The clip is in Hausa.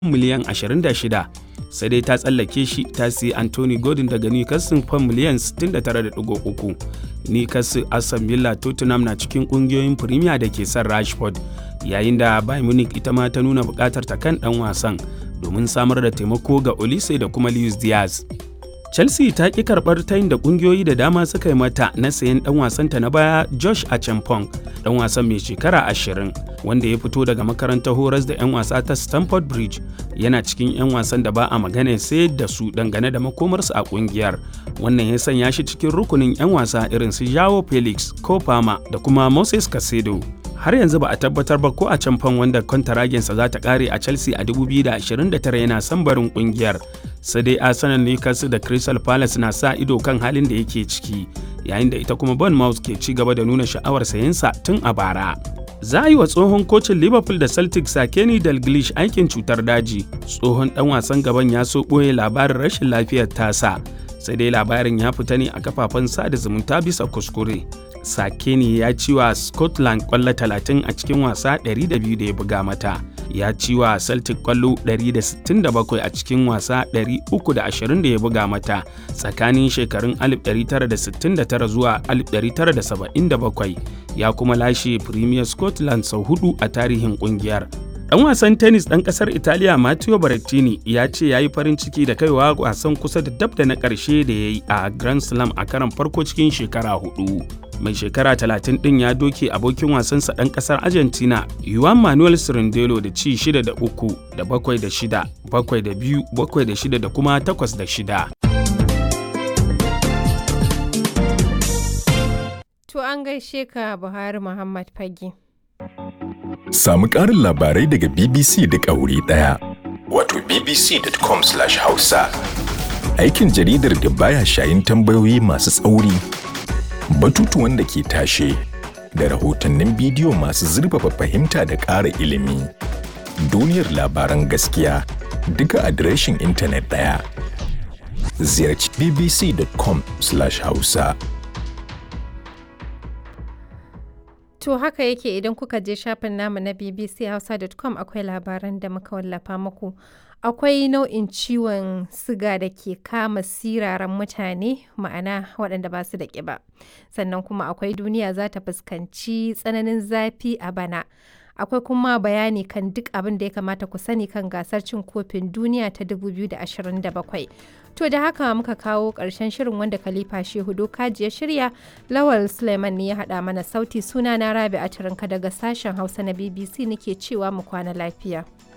miliyan 26 sai dai ta tsallake shi ta siyi Anthony Gordon daga Newcastle fam miliyan 69.3. Newcastle Aston Villa Tottenham na cikin kungiyoyin Premier da ke son Rashford yayin da Bayern Munich ita ma ta nuna bukatar ta kan dan wasan domin samar da taimako ga Olise da kuma Luis Diaz. Chelsea ta ƙi karɓar tayin da ƙungiyoyi da dama suka yi mata na sayan ɗan wasanta na baya Josh Achampong, ɗan wasan mai shekara ashirin wanda ya fito daga makarantar horas da 'yan wasa ta Stamford Bridge yana cikin 'yan wasan da ba a magana sai da su dangane da makomarsu a ƙungiyar. Wannan ya sanya shi cikin rukunin 'yan wasa irin su Joao Felix, Kofama da kuma Moses Casedo. har yanzu ba a tabbatar ba ko a can fan wanda kwantaragensa za ta kare a chelsea a 2029 yana son barin kungiyar sai dai arsenal newcastle da crystal palace na sa ido kan halin da yake ciki yayin da ita kuma bournemouth ke ci gaba da nuna sha'awar sayensa tun a bara za a yi wa tsohon kocin liverpool da celtic sakeni dalglish aikin cutar daji tsohon dan wasan gaban ya so ɓoye labarin rashin lafiyar tasa sai dai labarin ya fita ne a kafafen sada zumunta bisa kuskure Sakeni ya ci wa Scotland kwallo 30 a cikin wasa 200 da ya buga mata. Ya ci wa Celtic kwallo 167 a cikin wasa 320 da ya buga mata tsakanin shekarun 1969 zuwa 1977 ya kuma lashe Premier Scotland sau hudu a tarihin kungiyar. Ɗan wasan tennis ɗan ƙasar Italiya Matteo Berrettini ya ce ya yi farin ciki da kaiwa wasan kusa da dab da na ƙarshe da ya yi a Grand Slam a karon farko cikin shekara hudu. Mai shekara 30 ɗin ya doke abokin wasansa ɗan ƙasar Argentina Juan Manuel Cirindelo da ci 6 da 3 da 7 da 6, 7 da 2, 7 da 6 da kuma 8 da 6. To an gaishe ka Buhari Muhammad Fage. Samu ƙarin labarai daga BBC da ƙauri ɗaya. Wato bbc.com/hausa. Aikin jaridar da baya shayin tambayoyi masu tsauri, batutuwan da ke tashe, da rahotannin bidiyo masu zurfafa fahimta da ƙara ilimi. Duniyar labaran gaskiya duka adireshin intanet ɗaya. Ziyarci bbc.com/hausa. To haka yake idan kuka je shafin namu na bbchausa.com akwai labaran da muka wallafa muku. Akwai nau'in ciwon siga da ke kama siraran mutane ma'ana waɗanda ba su da ƙiba. Sannan kuma akwai duniya za ta fuskanci tsananin zafi a bana. Akwai kuma bayani kan duk abin da ya kamata ku sani kan gasar cin kofin duniya ta 2027. To da haka muka kawo ƙarshen shirin wanda Khalifa Shehu Dokaji ya shirya, Lawal Suleiman ne ya haɗa mana sauti suna na Rabi a daga sashen Hausa na BBC nake cewa mu kwana lafiya.